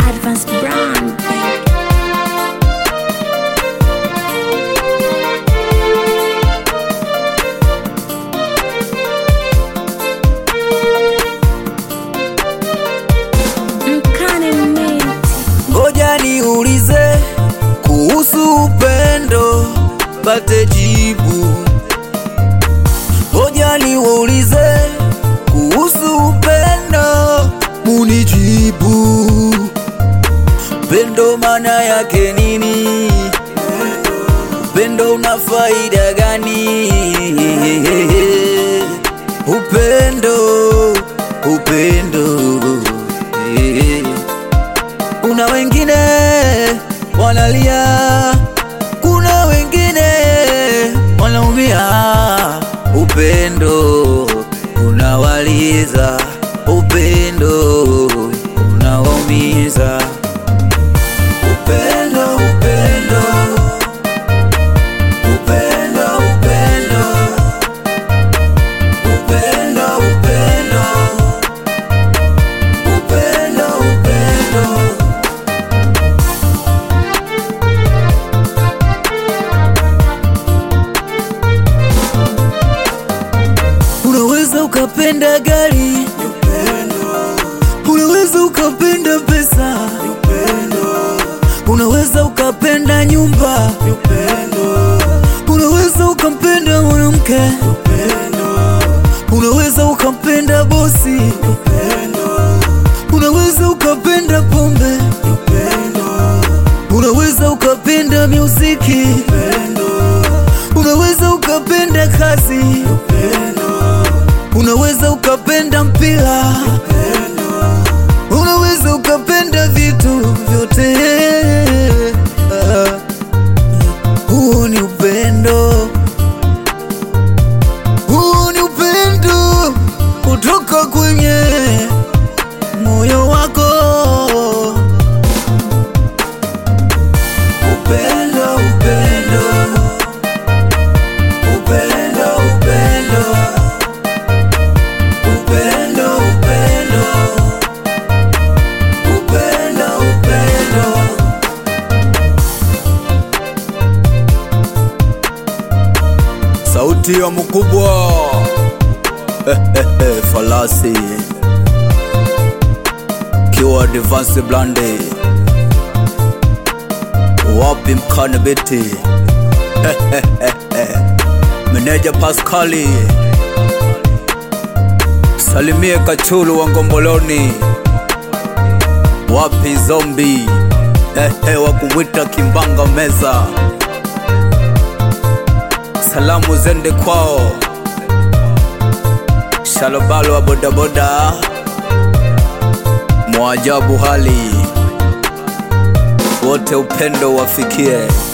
Advanced Brand. Mkane Menti. Ngoja niulize kuhusu upendo, pate jibu. Ngoja niulize kuhusu upendo, munijibu. Upendo maana yake nini? Upendo una faida gani? Upendo, upendo eh. Kuna wengine wanalia, kuna wengine wanaumia. Upendo unawaliza, upendo unawaumiza. Upendo, upendo, upendo, upendo, upendo, upendo, upendo, upendo. Unaweza ukapenda gari, unaweza ukapenda pesa, unaweza ukapenda nyumba, unaweza ukampenda mwanamke, unaweza ukampenda bosi, unaweza ukapenda pombe, unaweza ukapenda muziki, unaweza ukapenda kazi unaweza ukapenda mpira, unaweza ukapenda vitu vyote. Ah, Huu ni upendo, huu ni upendo kutoka kwenye moyo wako. Upendo, upendo, upendo, upendo Upendo, upendo, upendo, upendo. Sauti ya mkubwa falasi kiwa Advance Blande wapi mkane beti meneja Pascali Salimie Kachulu wa Ngomboloni, wapi zombi ehe, wa kumwita Kimbanga Meza. Salamu zende kwao Shalobalo wa bodaboda, mwajabu hali wote, upendo wafikie.